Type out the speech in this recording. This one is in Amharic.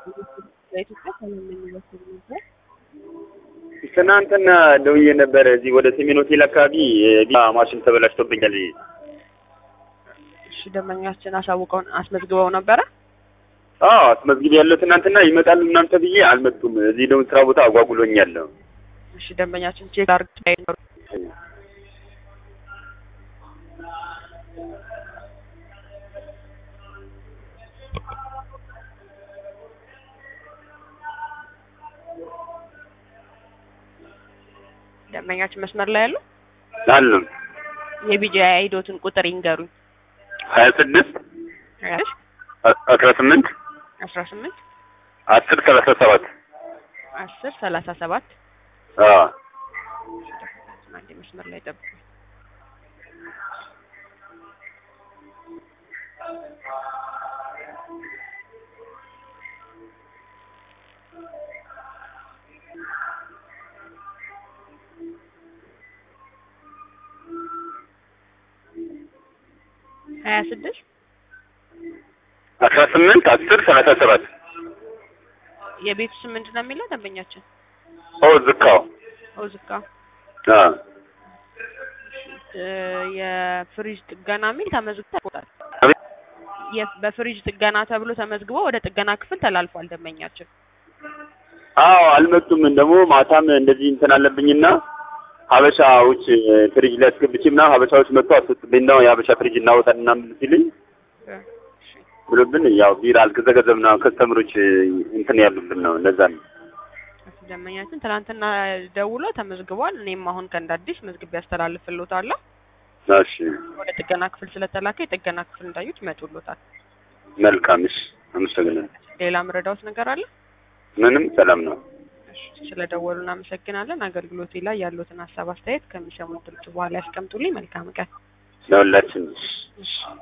በኢትዮጵያ ሰላም የሚመስል ነበር። ትናንትና ደውዬ ነበረ እዚህ ወደ ሰሜን ሆቴል አካባቢ የቢራ ማሽን ተበላሽቶብኛል። እሺ ደንበኛችን አሳውቀውን አስመዝግበው ነበረ። አዎ አስመዝግቤ ያለው ትናንትና ይመጣሉ ምናምን ተብዬ አልመጡም። እዚህ ደግሞ ስራ ቦታ አጓጉሎኛል። እሺ ደንበኛችን ቼክ አድርግ ደንበኛችን መስመር ላይ ያሉ አሉ የቢጂ አይዶትን ቁጥር ይንገሩኝ። ሀያ ስድስት እሺ አስራ ስምንት አስራ ስምንት አስር ሰላሳ ሰባት አስር ሰላሳ ሰባት አዎ አንዴ መስመር ላይ ጠብቁ። ሀያ ስድስት አስራ ስምንት አስር ሰላሳ ሰባት የቤቱ ስም ምንድን ነው የሚለው ደንበኛችን? ኦ ዝካው ኦዝካ አዎ እ የፍሪጅ ጥገና የሚል ተመዝግቦ ተቆጣል። አቤት የ- በፍሪጅ ጥገና ተብሎ ተመዝግቦ ወደ ጥገና ክፍል ተላልፏል ደንበኛችን። አዎ አልመጡም። ደግሞ ማታም እንደዚህ እንትን አለብኝና ሀበሻዎች ፍሪጅ ላይ አስገብቼ ምናምን ሀበሻዎች መጥቶ አስወጡብኝ ነው የሀበሻ ፍሪጅ እናወጣል ምናምን ሲልኝ እሺ ብሎብን ያው ቢራ አልገዘገዘም ምናምን ከስተምሮች እንትን ያሉብን ነው እንደዛ ነው። ደንበኛችን ትናንትና ደውሎ ተመዝግቧል። እኔም አሁን ከእንደ አዲስ መዝግቤ ያስተላልፍልዎታለሁ። እሺ ወደ ጥገና ክፍል ስለተላከ የጥገና ክፍል እንዳዩት ይመጡልዎታል። መልካም። እሺ አመሰግናለሁ። ሌላ ምረዳዎት ነገር አለ? ምንም ሰላም ነው። እሺ ስለደወሉ እናመሰግናለን። አገልግሎቴ ላይ ያሉትን ሀሳብ አስተያየት ከሚሰሙት ድምጽ በኋላ ያስቀምጡልኝ። መልካም ቀን። ለሁላችን እሺ